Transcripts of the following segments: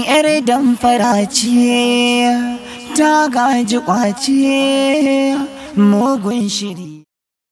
'yar damfara ce ta gaji kwace mugun shiri.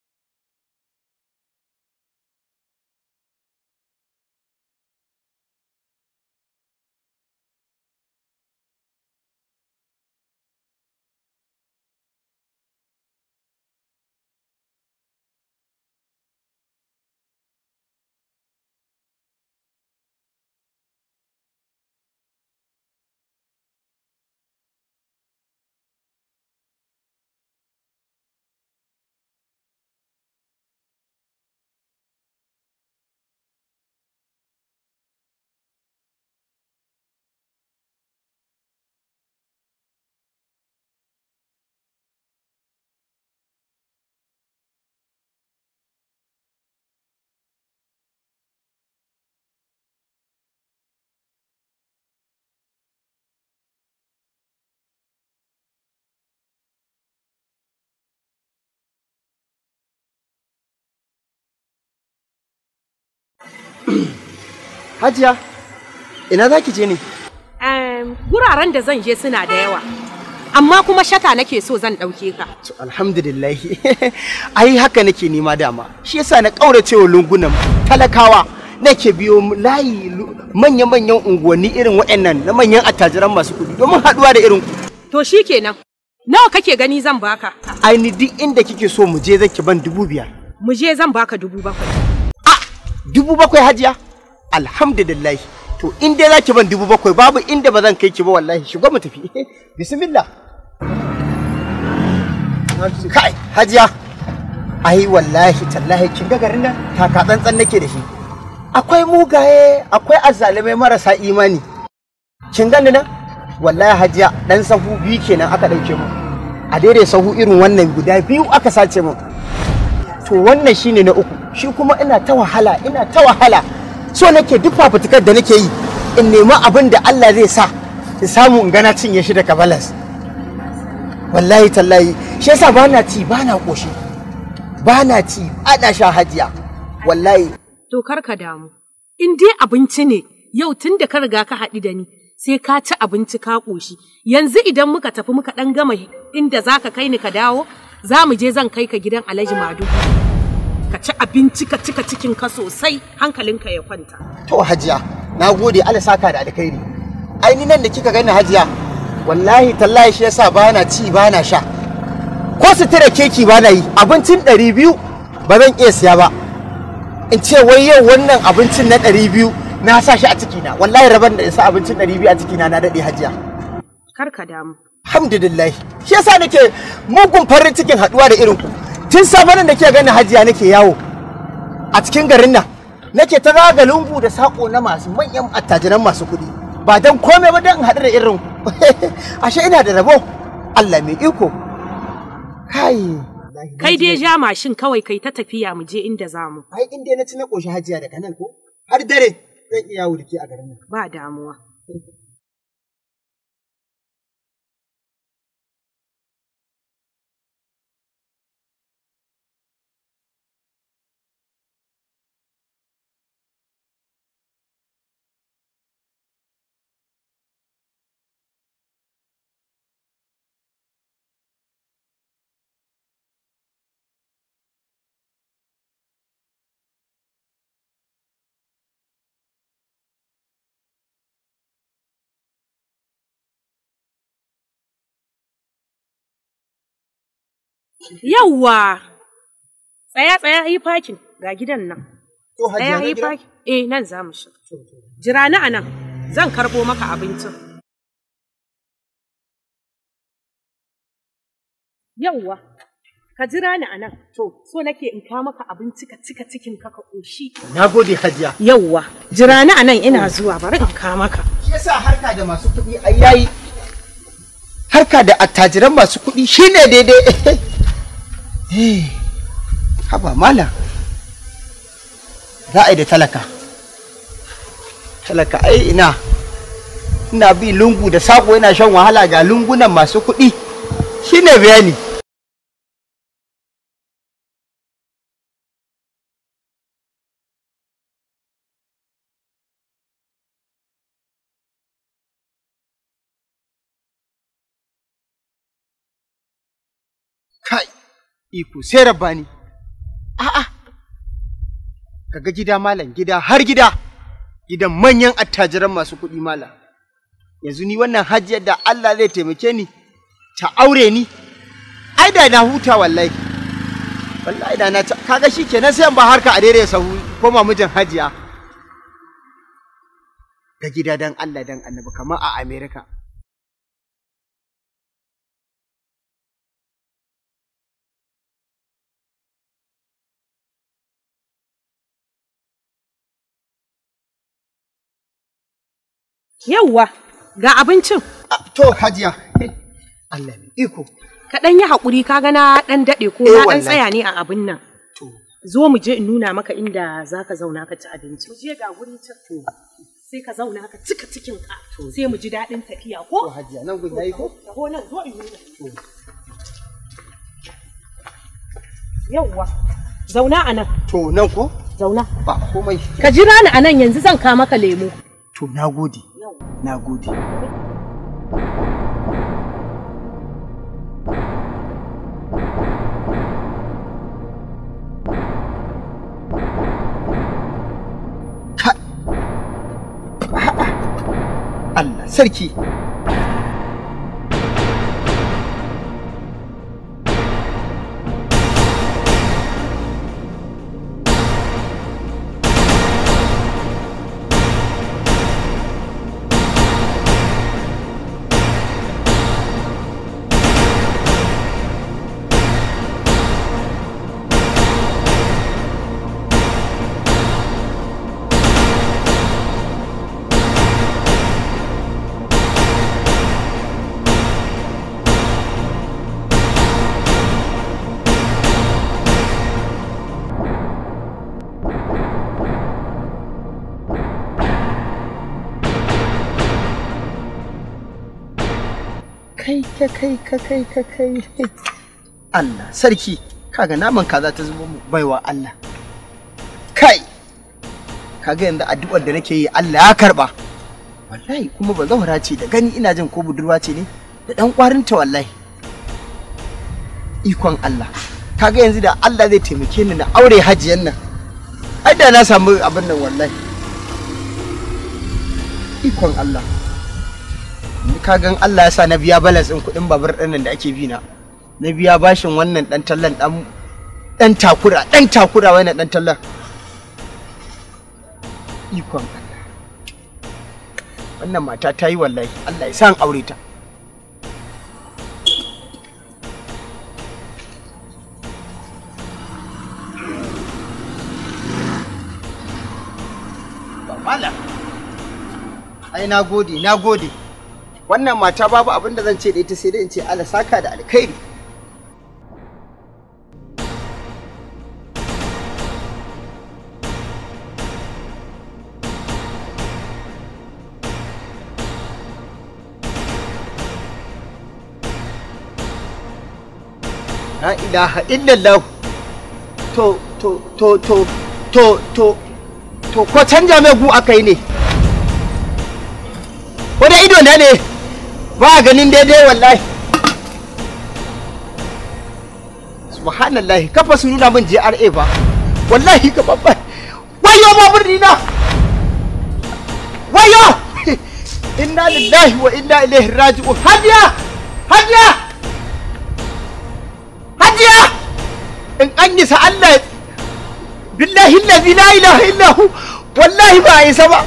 Hajiya, ina za ki je ne? Em, guraren da zan je suna da yawa. Amma kuma shata nake so zan ɗauke ka. To, Alhamdulillah. Ai haka nake nema dama. Shi yasa na ƙaurace wa lungunan talakawa. Nake biyo layi lu- manya-manyan unguwanni irin waɗannan na manyan attajiran masu kuɗi domin haɗuwa da irin ku. To shi kenan. Nawa kake gani zan baka? Ai ni duk inda kike so mu je zan ki ban dubu biyar. Mu je zan baka dubu bakwai. Dubu bakwai hajiya? Alhamdulillah. To in dai za ki ban dubu bakwai babu inda ba zan kai ki ba wallahi shigo mu tafi. Bismillah. Kai hajiya. Ai wallahi tallahi kin ga garin nan taka tsantsan nake da shi. Akwai mugaye, akwai azzalumai marasa imani. Kin gani nan? Wallahi hajiya dan sahu biyu kenan aka dauke mu. A daidai sahu irin wannan guda biyu aka sace mu. to wannan shine na uku shi kuma ina ta wahala ina ta wahala so nake duk fafutukar da nake yi in nemi abin da Allah zai sa in samu in gana cinye shi daga balas wallahi tallahi shi yasa ba na ci ba na koshi ba na ci ada sha hajiya wallahi To kar ka damu. In dai abinci ne yau tun da ka riga ka haɗu da ni sai ka ci abinci ka ƙoshi. Yanzu idan muka tafi muka ɗan gama inda za ka kai ni ka dawo za mu je zan kai ka gidan Alhaji Madu. Ka ci abinci ka cika cikin ka sosai hankalinka ya kwanta. to hajiya na gode Allah saka da alkhairi ai ni nan da kika gani hajiya wallahi tallahi shi yasa ba na ci ba na sha ko sutura keki ba na yi abincin ɗari biyu ba zan iya siya ba in ce wai yau wannan abincin na ɗari biyu na sa shi a cikina wallahi raban da in sa abincin ɗari biyu a cikina na daɗe hajiya Kar ka damu. alhamdulillah shi yasa nake mugun farin cikin haɗuwa da irin ku tun safe nan da ke gani hajiya nake yawo a cikin garin nan nake ta zaga lungu da sako na masu manyan attajiran masu kuɗi ba don komai ba don in haɗu da irin ku ashe ina da rabo Allah mai iko kai Kai dai ja mashin kawai kai ta tafiya mu je inda za mu. ai in dai na ci na ƙoshi hajiya daga nan ko har dare zan iya yawo da ke a garin nan Ba damuwa. Yawwa! Tsaya tsaya yi fakin ga gidan nan. to hajiya Tsaya na yi gida fakin. Eh nan za mu shiga. Jira ni a nan. Zan karɓo maka abincin. Yawwa! Ka jira ni a nan. To, so nake in kawo maka abinci ka cika cikin ka ka ƙoshi. na gode hajiya Yawwa! Jira ni a nan ina zuwa bari in kawo maka. shi yasa harka da masu kuɗi ai yayi harka da attajiran masu kuɗi shine daidai Eh, haba mala za a yi da talaka talaka ai ina ina bi lungu da sako yana shan wahala ga lungunan masu kuɗi shine bayani kai iko sai rabbani a'a kaga gida malam gida har gida gidan manyan attajiran masu kuɗi malam yanzu ni wannan hajjiyar da Allah zai taimake ni ta aure ni ai da na huta wallahi wallahi da na ta- kaga shi kenan sai in ba harka a daidai sahu koma mijin hajiya ga gida dan Allah dan annabi kamar a America Yawwa, ga abincin. Ah, to hajiya Allah ne iko Ka ɗan yi haƙuri ka gana ɗan daɗe ko Eh, na ɗan wallahi. tsaya ne a abin nan. to Zo mu je in nuna maka inda za ka zauna ka ci abinci. Mu je ga guri can. Sai ka zauna ka cika cikin ka. Sai mu ji daɗin tafiya to ko? hajiya nan gun yayi ko Taho nan zo in nuna. Yawwa, zauna a nan, to nan ko zauna. ba komai Ka jira ni a nan yanzu zan kawo maka lemu. to nagode nagode Ka- Allah sarki kai ka kai ka kai ka kai Allah sarki kaga naman kaza ta zubo mu baiwa Allah kai kaga yanzu addu'ar da nake yi Allah ya karba wallahi kuma ba zaura ce da gani ina jin ko budurwa ce ne da dan kwarinta wallahi ikon Allah kaga yanzu da Allah zai taimake ni na aure hajiyan nan ai da na samu abin nan wallahi ikon Allah ni kagan Allah ya sa na biya balas ɗin kuɗin babur ɗin nan da ake bi na na biya bashin wannan ɗan tallan ɗan ɗan takura ɗan takura wannan ɗan tallan ikon Allah wannan mata ta yi wallahi Allah ya sa an aure ta Malam. ai na gode na gode wannan mata babu abin da zan ce da ita sai dai in ce Allah saka da alkhairi la ilaha illallah to to to to to to to ko canja mai gu aka yi ne wani ido na ne ba a ganin daidai wallahi subhanallah kafa su nuna min JRA ba wallahi ka babba wayo babur dina wayo inna lillahi wa inna ilaihi raji'un hadiya hadiya hadiya in an yi sa Allah billahi allazi la ilaha illa hu wallahi ba a isa ba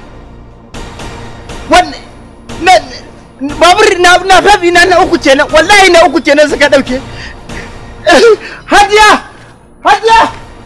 wannan na babur na na fafi na na uku kenan wallahi na uku kenan suka dauke hajiya hajiya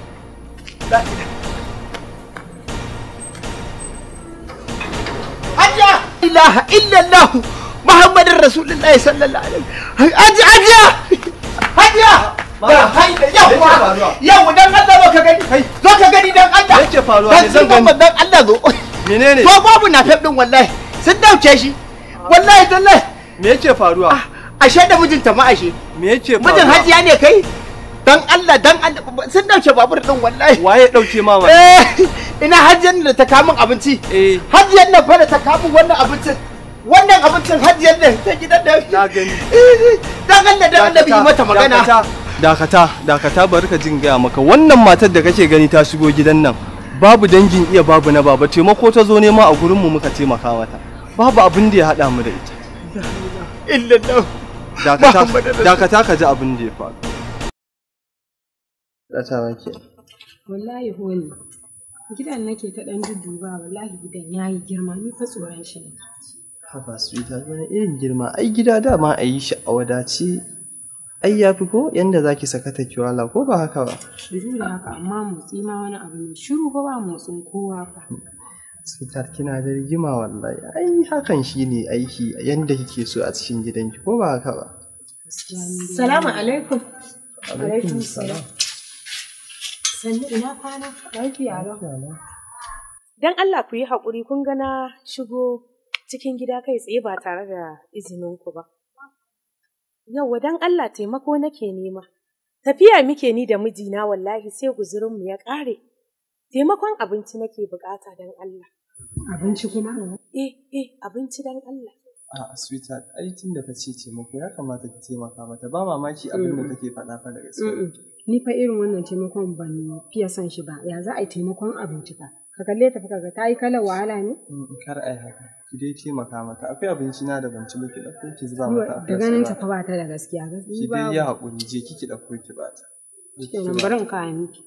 hajiya ilaha illallah muhammadin rasulullahi sallallahu alaihi hajiya hajiya hajiya ba haida yawa yawa dan Allah zo ka gani zo ka gani dan Allah Me yake faruwa? dan Me zan girman gani? dan Allah zo menene to babu na fef din wallahi sun dauke shi wallahi tallahi me yake faruwa ashe da mijinta ma ashe me yake faruwa mijin hajiya ne kai dan Allah dan Allah sun dauke babur din wallahi waye dauke mama eh ina hajiyar da ta kamun abinci eh hajiyar nan fa da ta kamun wannan abincin wannan abincin hajiyar da ta gidan da Na gani. dan Allah dan Allah yi mata magana Dakata, dakata, dakata bari ka jin gaya maka wannan matar da kake gani ta shigo gidan nan. Babu dangin iya babu na baba taimako ta zo nema a gurin mu muka taimaka mata. Babu abin da ya haɗa mu da ita. illallah Dakata, Muhammadu Rasul- dakata ka ji abin da ya faru. Dakata wake. Wallahi honi. Gidan nake ta ɗan dudduba wallahi gidan yayi girma ni fa tsoron shi ne. Haba sweetheart wani irin girma ai gida dama a yi shi a wadace ai ya fi ko yanda za ki saka ta kiwala ko ba haka ba Shiru da haka amma motsi ma wani abu ne. Shiru fa ba motsin kowa fa. sweetheart kina da rigima wallahi ai hakan shi ne aiki yanda kike so a cikin gidanki ko ba haka ba Salamu alaikum. Alaikum salam. Sannu ina kwana? Lafiya lau. Dan Allah ku yi haƙuri kun ga na shigo cikin gida kai tsaye ba tare da izinin ku ba. Yauwa dan Allah taimako nake nema. Tafiya muke ni da mijina wallahi sai guzurinmu ya ƙare. Taimakon abinci nake bukata dan Allah. Abinci kuma? Eh, eh, abinci dan Allah. a sweetheart ai tun da ta ce taimako ya kamata ki taimaka mata ba mamaki abin da take faɗa fa da gaske Ni fa irin wannan taimakon ban fiye son shi ba, ya za a yi taimakon abinci ba. Ka kalle ta fa kaga ta yi kalar wahala ne? Mm, kar ai haka ki dai taimaka mata akwai abinci na da ban ci ba ki ɗauko ki zuba mata a Da kan ganin ta salad. fa ba ta da gaskiya. ki Gaskiya dai ba. yi haƙuri je kiki ɗauko ki bata Je ki Kenan ba- bari in kawo miki.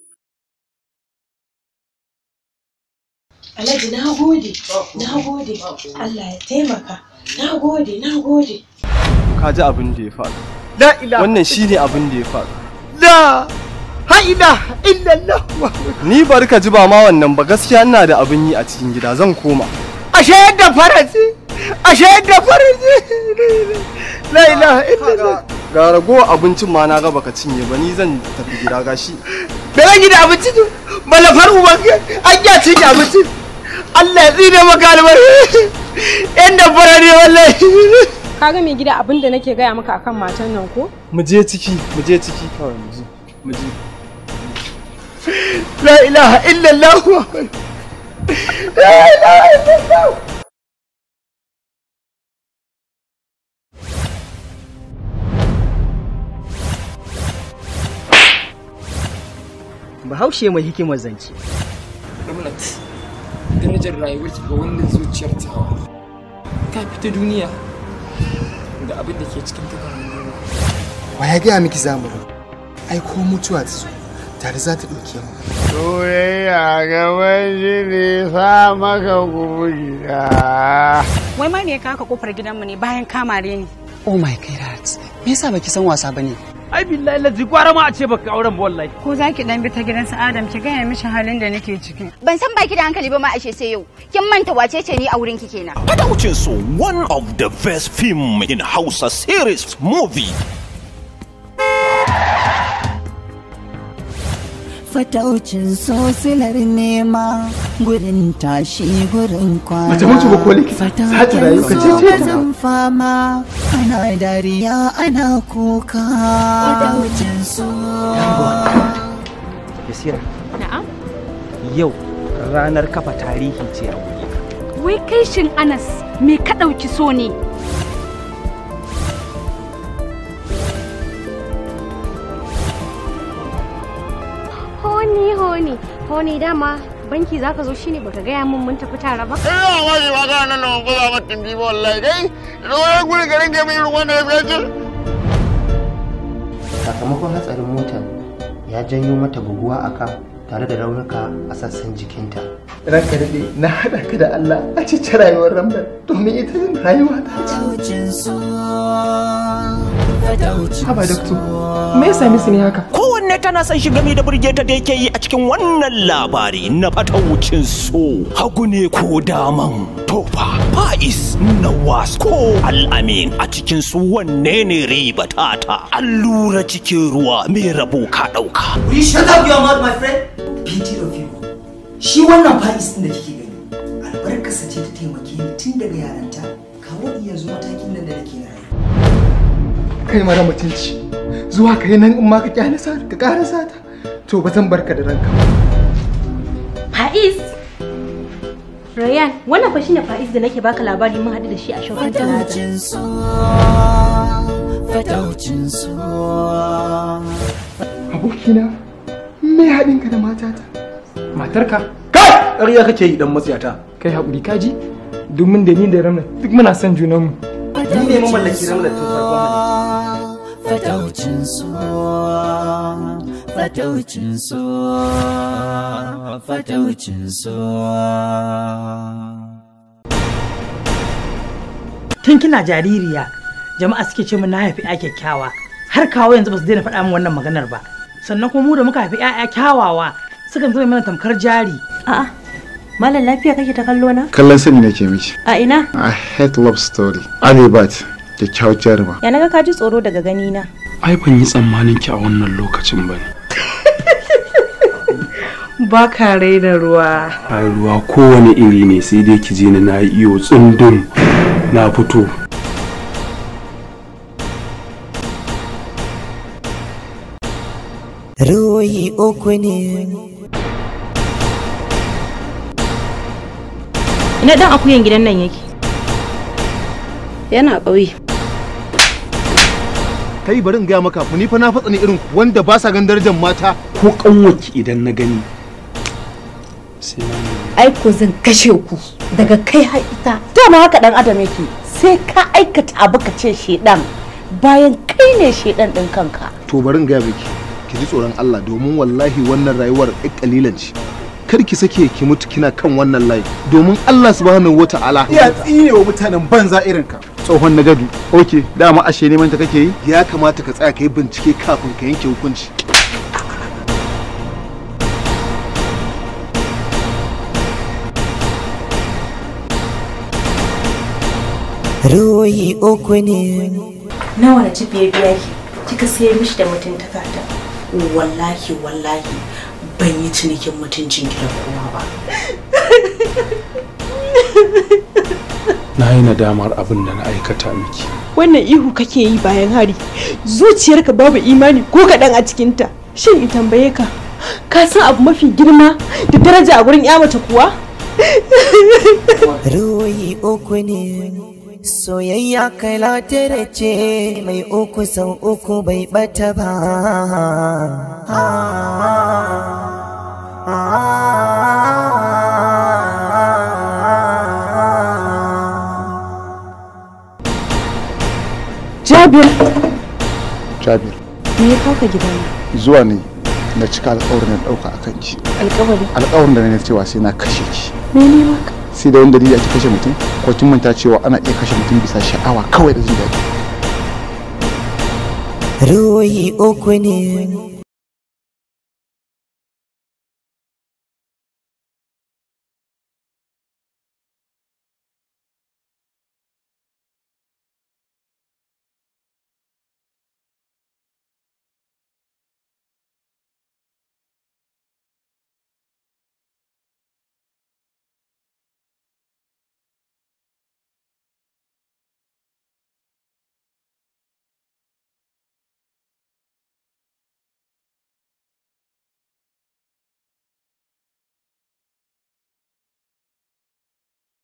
Alhaji na gode, na gode, Allah ya taimaka, na gode, na gode. ka ji abin da ya faru la ilaha wannan shine abin da ya faru la ha ilaha illallah ni bari ka ji ba ma wannan ba gaskiya ina da abin yi a cikin gida zan koma ashe yadda faransi ashe yadda faransi la ilaha illallah ga ragowar abincin ma na ga baka cinye ba ni zan tafi gida gashi da zan yi da abinci ne malafar uban an ya ci abinci Allah ya tsine maka albar yan da fara ne wallahi Ka ga mai gida abin da nake gaya maka akan matan nan ko? mu je ciki mu je ciki kawai mu je mu je la ilaha illallah la ilaha illallah Bahaushe mai hikimar zance. Ramlat, darajar rayuwar ki ga wannan zuciyar tawa ta fita duniya da abin da ke cikin ta duniya. Wa ya gaya miki zamani? Ai ko mutuwa ta zo tare za ta ɗauke mu. Soyayya gaban shi ne sa maka gida. Wai ma me ya kawo ka kofar gidanmu ne bayan kamare ni? Oh my god. Me yasa baki san wasa bane? Ai billahi lazi gwara ma a ce baka auren ba wallahi. Ko za ki dan bi ta gidan su Adam ki gaya mishi halin da nake ciki. Ban san baki da hankali ba ma ashe sai yau. Kin manta wace ce ni a wurin ki kenan. Fataucinsu one of the best film in Hausa series movie. Fataucin sosilar nema gurin tashi gurin kwana. Mace mutu ba ko likita? Za ta rayu ka ce ce ta. Zan fama ana dariya ana kuka. Fataucin so. Yasira, Na'am. yau ranar kafa tarihi ce a wuri. Wai kai shin Anas me ka ɗauki so ne? Honi honi, honi dama banki zaka zo shine baka gaya min mun tafi tare ba. Ina ma shi maka nan nan ko za mu tindi ba wallahi kai. Ruwan guri garin ke mai ruwan da ya fiye sakamakon hatsarin motar ya janyo mata buguwa a ka tare da raunuka a sassan jikinta ranka daɗe na haɗa ka da Allah a cikin rayuwar rambar domin ita jin rayuwa ta Fataucin so. Fataucin Haba, Doctor. so. me yasa misi ne haka Kowanne tana son shi game da burgeta da yake yi a cikin wannan labari na fataucin so. Hagu ne ko daman tofa, fa'is, nawas ko al'amin a cikin su wanne ne riba tata. Allura cikin ruwa mai rabo ka ɗauka. Will you shut up your mouth my friend? Pity of you. Shi wannan fa'is din da kike gani. Albarkarsa ce ta taimake ni tun daga yaranta. Kawo yanzu matakin nan da nake na rayuwa. Kai mara mutunci. Zuwa ka yi nan in ma ka kyale sa ka ƙara sata. To ba zan barka da ranka ba. Faiz Rayan, wannan fa shine Faiz da nake baka labari mun haɗu da shi a Shopping Plaza. Fataucin so, fataucin so. Abokina, me haɗin ka da matata? Matarka? Kai! Ƙarya kake yi dan matsiyata. Kai haƙuri kaji? Domin da ni da Ramla duk muna son junanmu. Ni ne mamallaki Ramla tun farkon Fataucin so, fataucin so, fataucin so. tun kina jaririya jama'a suke ce mun na haifi ya kyakkyawa har kawo yanzu ba su daina faɗa min wannan maganar ba sannan kuma mu da muka haifi ƴaƴa kyawawa sukan zama mana tamkar jari A'a, Malam lafiya kake ta kallo na? kallon sani nake miki A ina? a hate love story alibat kyakkyawar jaruma Ya naga ka ji tsoro daga gani na. ai ban yi tsammanin ki a wannan lokacin ba ne Ba ka raina ruwa. ai ruwa kowane iri ne sai dai ki je ni na yi iyo tsundum na fito Ruhi uku ne. Ina dan akuyan gidan nan yake. Yana ƙauye. Kai bari in gaya maka ku ni fa na fatsani irin ku wanda ba sa gan darajar mata. ko kanwaki idan na gani sai na ai ko zan kashe ku daga kai har ita dama haka dan adam yake sai ka aikata abu ka ce shedan bayan kai ne shedan din kanka To bari in gaya miki ki ji tsoron Allah domin wallahi wannan rayuwar ɗan kalilan ce. Kar ki sake ki mutu kina kan wannan layi domin Allah subhanahu wata'ala iya tsine wa mutanen banza irin ka tsohon na gado. Ok, dama ashe neman ta kake yi? Ya kamata ka tsaya ka yi bincike kafin ka yanke hukunci. Ruhi uku ne. nawa na ci biye biya ki kika sayar mishi da mutuntaka ta wallahi wallahi ban yi cinikin mutuncin ki da kowa ba na yi nadamar abin da na aikata miki Wannan ihu kake yi bayan hari. Zuciyarka babu imani ko kaɗan a cikinta. Shin in tambaye ka, ka san abu mafi girma da daraja a gurin ya mace kuwa? Ruhi uku ne. Soyayya kai latare ce mai uku sau uku bai bata ba. Jabir, jabir me ya kawo ka gidana? zuwa ne na cika alƙawarin da ɗauka a kanki Alƙawari. alƙawarin da na cewa sai na kashe ki Mene maka? sai da wani dalili ake kashe mutum ko kin manta cewa ana iya kashe mutum bisa sha'awa kawai da jin daɗi Ruhi uku ne.